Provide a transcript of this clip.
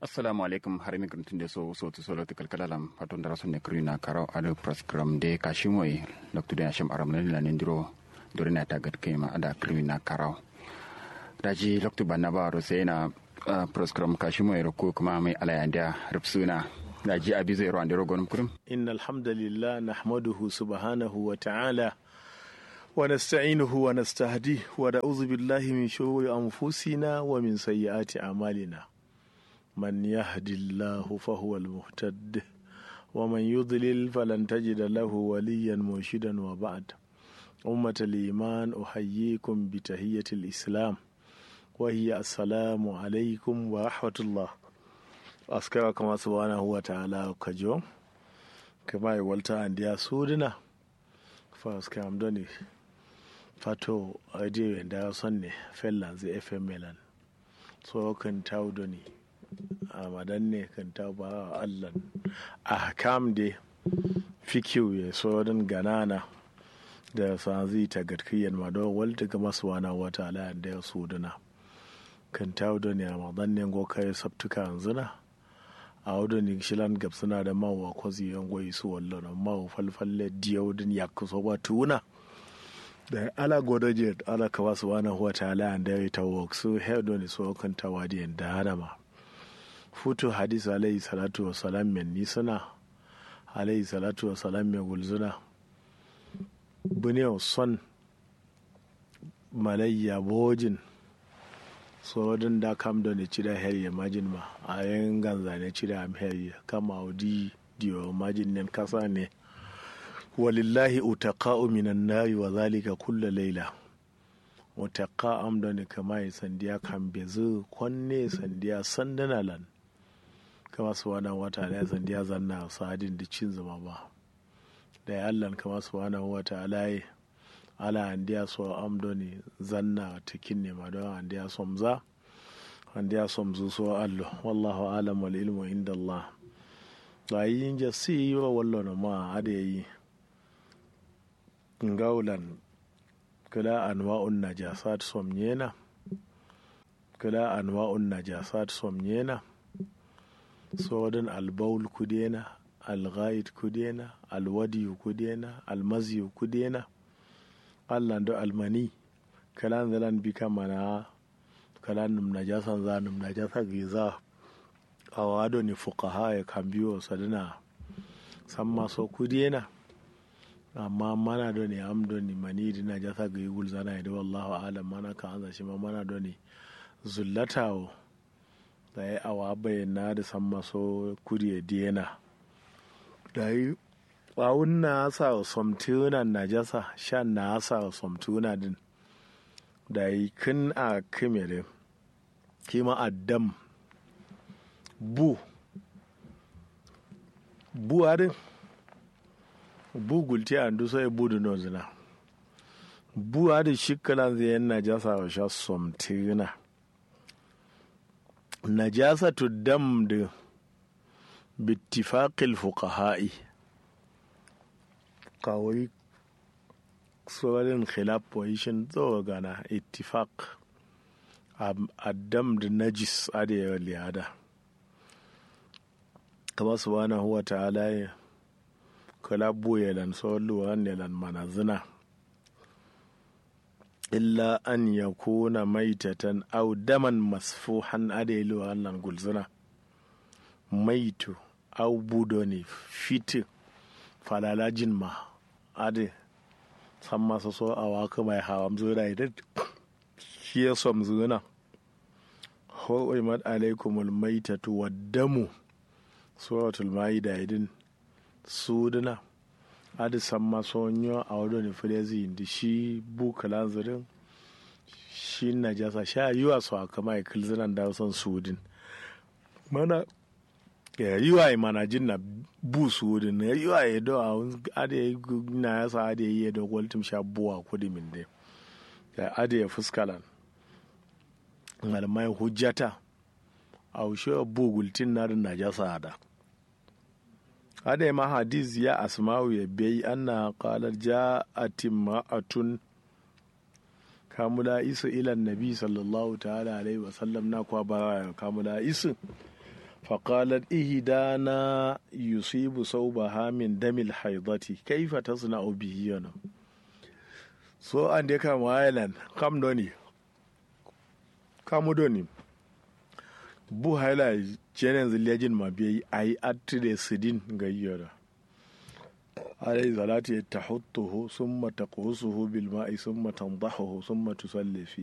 assalamu alaikum har mi gruntin de so so to solo te kalkala lam paton dara sonne krina karo ado program de kashimoy loktu de asham aram ne la nindiro dore na tagat kema ada krina karo daji loktu banna ba ro sai na program kashimoy ro ko kuma mai alayanda rubsuna daji abi zai ro andiro gonum kurum إن الحمد لله نحمده سبحانه وتعالى ونستعينه ونستهديه ونعوذ بالله من شرور أنفسنا ومن سيئات أعمالنا من يهد الله فهو المهتد ومن يضلل فلن تجد له وليا مرشدا وبعد أمة الإيمان أحييكم بتحية الإسلام وهي السلام عليكم ورحمة الله أذكركم سبحانه وتعالى كجوم kama e walta andiya suudina fas kam doni fato radio nda sonne fellanze fm melan so kan taw doni amadan ne kan taw ba allan ahkam de fikiu ye so don ganana da sanzi ta gatkiyan ma do walta ga maswana wata ala da suudina kan taw doni amadan ne go kai sabtuka yanzuna a wadda ni shilan gab suna da mawa kwazi yan gwai su wallo na mawa falfalle diyau din ya kusa ba tuna da ala godaje ala ka wasu wani huwa ta ala an dare ta wok su hedo ni so kan ta wadi da hadama futu hadis alayhi salatu wa salam men ni suna alayhi salatu wa salam men gulzuna bune son malayya bojin sorodin da kam da ne cida herye majin ma a yin ganza ne cida am herye kama audi diyo majin nen kasa ne walillahi utaqa'u minan nari wa zalika kulla laila utaqa am da ne kama yi sandiya kan bezu kwanne sandiya sandana lan kama su wana wata ala sandiya zanna sadin da cin zama ba da ya allan kama su wana wata ala ala andiya so amdoni zanna tikin ne ma don andiya somza andiya somzu so allo wallahu alam wal ilmu inda allah da yin ja si wa wallo na ma ade yi ngaulan kala anwa'un najasat somnyena kala anwa'un najasat somnyena sodin albaul kudena alghaid kudena alwadi kudena almazi kudena allah do almani kalan zalan bi kamana kalan num najasan za num najasa giza awado ni fuqaha ya kan biyo sadana samma so kudiyena amma mana do ni am do ni mani di najasa ga yugul zana da wallahu alam mana ka anza shi ma mana do ni zullatawo da ya awa bayyana da samma so kudiye diyena da yi ɓawun na sa somtuna najasa shan na sa somtuna din da yi kin a kimere kima addam bu bu adin bu gulti a ndu sai bu da nozina bu adin shikalan zai yan najasa wa sha somtuna najasa tu dam da bittifaqil fuqaha'i kawai tsorin khilaf position tsawo gana ittifaq addam da najis adewa liyada kama su bana huwa ta'ala ya kala buye lan soluwa ne lan manazina illa an ya kuna maitatan au daman masfuhan adewa lan gulzina maitu au budo ne fitin falalajin ma ade san masa so a waka mai hawam zura idan shi ya som zuna ho'imat alaikumul maitatu waddamu suratul maida idin suduna adi san maso nyo a wadda ni filezi indi shi bukala zirin shi najasa sha yiwa su a kama ikil zinan da son sudin mana ya yiwa mana jin na bu sudin ya yiwa ya do a ade na ya sa ade ya do waltim sha buwa kudi min de ya ade ya fuskalan malamai hujjata a ushe bu gultin na na jasa da ade ma hadis ya asma'u ya bai anna qalat ja'at ma'atun kamula isu ilan nabi sallallahu ta'ala alaihi wasallam na kwa bara kamula isu فقالت إهدانا يصيب صوبها من دم الحيضة كيف تصنع به أنا so an dai kama island kam doni kamu doni bu haila jenen ziliyajin ma biyayi a yi attire sidin ga yiyara عليه صلاة تحطه ثم تقوسه بالماء ثم تنضحه ثم تصلي فيه